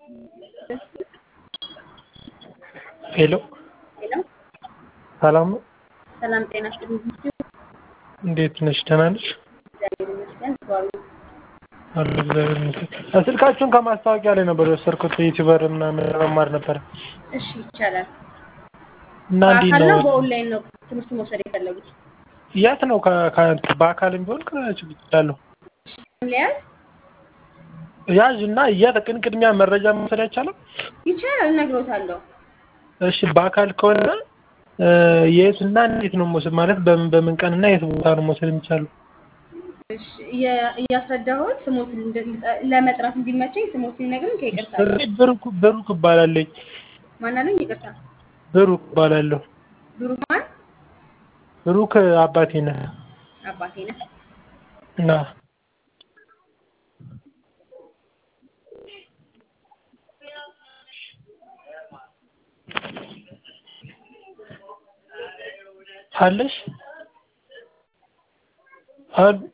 ሄሎ ሄሎ ሰላም ነው? ሰላም ጤና ይስጥልኝ። እንዴት ነሽ? ደህና ነሽ? እግዚአብሔር ይመስገን። ባሉ አሉ እግዚአብሔር ይመስገን። ስልካችሁን ከማስታወቂያ ላይ ነበር የወሰድኩት ዩቲዩበር ምናምን ለመማር ነበረ እሺ ይቻላል። እና እንዴት በአካል ነው ነው? በኦንላይን ነው ትምህርት መውሰድ የፈለጉት? የት ነው? ከ- ከ- በአካልም ቢሆን ከችግር እላለሁ ሊያዝ ያዥ እና የት ቅን ቅድሚያ መረጃ መውሰድ አይቻልም? ይቻላል፣ እነግሮታለሁ። እሺ በአካል ከሆነ እ፣ የት እና እንዴት ነው መውሰድ ማለት በምን በምን ቀን እና የት ቦታ ነው መውሰድ የሚቻለው? እሺ እየ- እያስረዳሁት ስሞትን እንደ- ለመጥራት እንዲመቸኝ ስሞትን ይነግሩኝ። ከይቅርታ ስሜ ብሩክ ብሩክ እባላለሁ። ማናለኝ? ይቅርታ ብሩክ እባላለሁ። ብሩክ ማን? ብሩክ አባቴ ነህ አባቴ ነህ። እና አለሽ አል